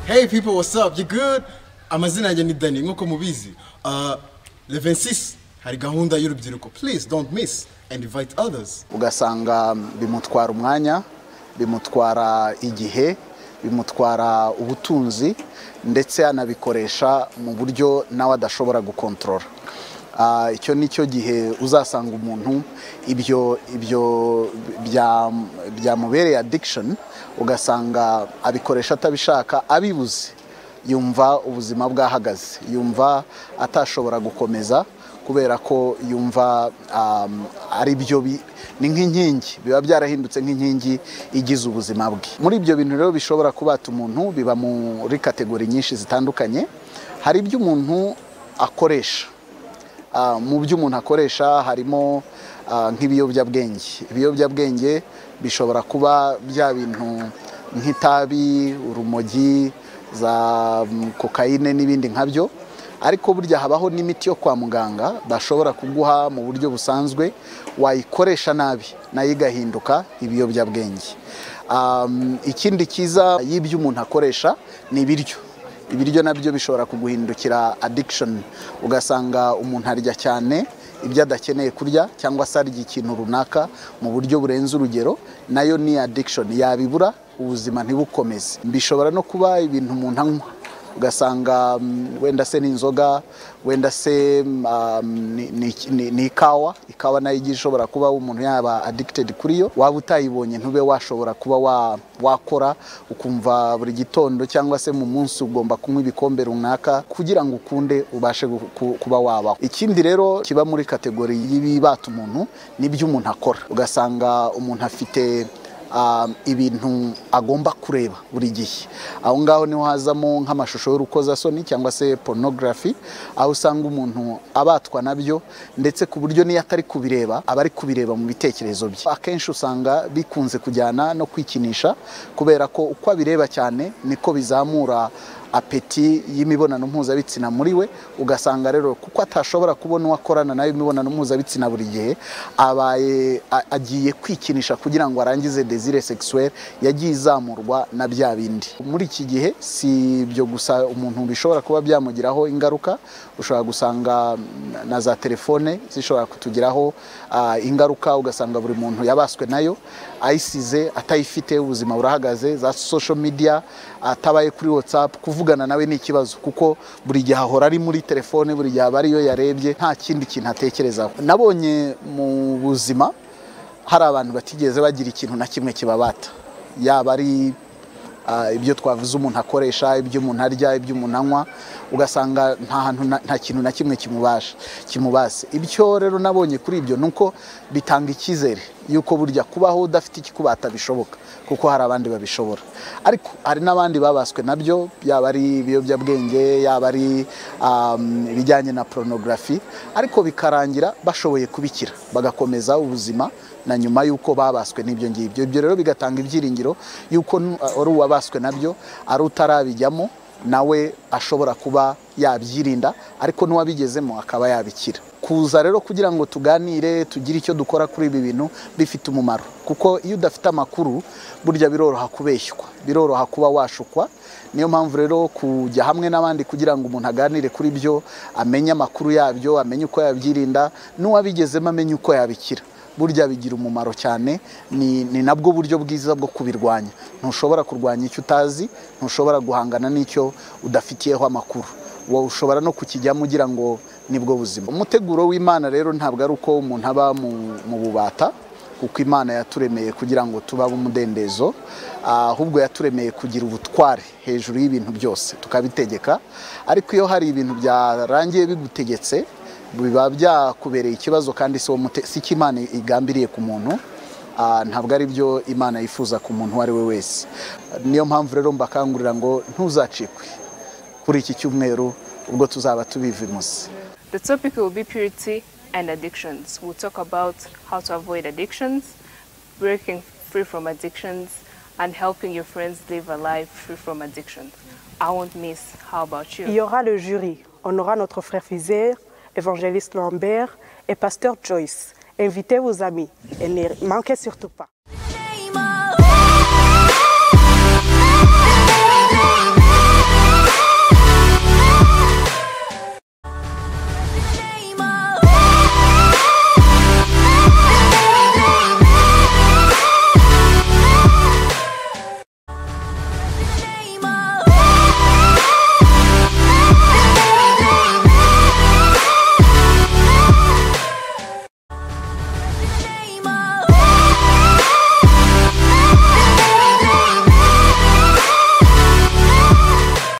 Hey people, what's up? You good? Amazina yanjye ni Danny nk'uko mubizi. Uh, le 26 hari gahunda y'urubyiruko. Please don't miss and invite others. ugasanga bimutwara umwanya bimutwara igihe bimutwara ubutunzi ndetse anabikoresha mu buryo nawe adashobora gukontorora Ah, icyo ni cyo gihe uzasanga umuntu ibyo ibyo bya- byamubereye addiction ugasanga abikoresha atabishaka abibuze yumva ubuzima bwahagaze yumva atashobora gukomeza kubera ko yumva um, ari byo bi- ni nk'inkingi biba byarahindutse nk'inkingi igize ubuzima bwe muri ibyo bintu rero bishobora kubata umuntu biba muri kategori nyinshi zitandukanye hari ibyo umuntu akoresha Ah, mu byo umuntu akoresha harimo ah, nk'ibiyobyabwenge ibiyobyabwenge bishobora kuba bya bintu nk'itabi urumogi za mm, kokayine n'ibindi nkabyo ariko burya habaho n'imiti yo kwa muganga bashobora kuguha mu buryo busanzwe wayikoresha nabi nayo igahinduka ibiyobyabwenge Um, ikindi cyiza y'ibyo umuntu akoresha ni ibiryo ibiryo nabyo bishobora kuguhindukira addiction ugasanga umuntu arya cyane ibyo adakeneye kurya cyangwa se arya ikintu runaka mu buryo burenze urugero nayo ni addiction yabibura ubuzima ntibukomeze bishobora no kuba ibintu umuntu anywa ugasanga mm, wenda se ni inzoga wenda se mm, um, ni- ni- ni ni ikawa ikawa nayo igiye ishobora kuba umuntu yaba addicted kuri yo waba utayibonye ntube washobora kuba wa- wakora ukumva buri gitondo cyangwa se mu munsi ugomba kunywa ibikombe runaka kugira ngo ukunde ubashe gu- ku- kuba wabaho ikindi rero kiba muri kategori y'ibibata umuntu n'ibyo umuntu akora ugasanga umuntu afite um, ibintu agomba kureba buri gihe aho ngaho niho hazamo nk'amashusho y'urukozasoni cyangwa se porunogarafi aho usanga umuntu abatwa nabyo ndetse ku buryo n'iyo atari kubireba aba ari kubireba mu bitekerezo bye akenshi usanga bikunze kujyana no kwikinisha kubera ko uko abireba cyane niko bizamura apeti y'imibonano mpuzabitsina muri we ugasanga rero kuko atashobora kubona uwo akorana nayo imibonano mpuzabitsina buri gihe abaye a- agiye kwikinisha kugira ngo arangize desire sexuelle yagiye izamurwa na bya bindi muri iki gihe si ibyo gusa umuntu bishobora kuba byamugiraho ingaruka ushobora gusanga mm, na za telefone zishobora kutugiraho ah, ingaruka ugasanga buri muntu yabaswe nayo ayisize atayifite ubuzima burahagaze za social media atabaye kuri whatsapp kuvugana nawe ni ikibazo kuko buri gihe ahora ari muri telefone buri gihe aba ariyo yarebye nta kindi kintu atekerezaho nabonye mu buzima hari abantu batigeze bagira ikintu na kimwe kibabata yaba ari ah, ibyo twavuze umuntu akoresha ibyo umuntu arya ibyo umuntu anywa ugasanga nta hantu na- nta kintu na kimwe kimubasha kimubase ibyo rero nabonye kuri ibyo ni uko bitanga icyizere yuko burya kubaho udafite ikikubata bishoboka kuko hari abandi babishobora ariko hari n'abandi babaswe nabyo yaba ari ibiyobyabwenge yaba ari um, ibijyanye na porunogarafi ariko bikarangira bashoboye kubikira bagakomeza ubuzima na nyuma y'uko babaswe n'ibyo ngibyo ibyo rero bigatanga ibyiringiro y'uko nu- ari uwabaswe nabyo ari utarabijyamo nawe ashobora kuba yabyirinda ariko n'uwabigezemo akaba yabikira kuza rero kugira ngo tuganire tugire icyo dukora kuri ibi bintu bifite umumaro kuko iyo udafite amakuru burya biroroha kubeshywa biroroha kuba washukwa niyo mpamvu rero kujya hamwe n'abandi kugira ngo umuntu aganire kuri byo amenye amakuru yabyo amenye uko yabyirinda n'uwabigezemo amenye uko yabikira burya bigira umumaro cyane ni, ni nabwo buryo bwiza bwo kubirwanya ntushobora kurwanya icyo utazi ntushobora guhangana n'icyo udafitiyeho amakuru wowe ushobora no kukijyamo ugira ngo nibwo buzima umuteguro w'imana rero ntabwo ari uko umuntu aba mu, mu bubata kuko imana yaturemeye kugira ngo tubabe umudendezo ah, ahubwo yaturemeye kugira ubutware hejuru y'ibintu byose tukabitegeka ariko iyo hari ibintu byarangiye bigutegetse biba byakubereye ikibazo kandi si wo mute- si cyo imana igambiriye ku muntu Ah, ntabwo ari byo imana yifuza ku muntu uwo ari we wese niyo mpamvu rero mbakangurira ngo ntuzacikwe kuri iki cyumweru ubwo tuzaba tubivimuze The topic will be purity and addictions. We'll talk about how to avoid addictions, breaking free from addictions, and helping your friends live a life free from addictions. I won't miss. How about you? Il y aura le jury. On aura notre frère Fizer, évangéliste Lambert et pasteur Joyce. Invitez vos amis et ne manquez surtout pas.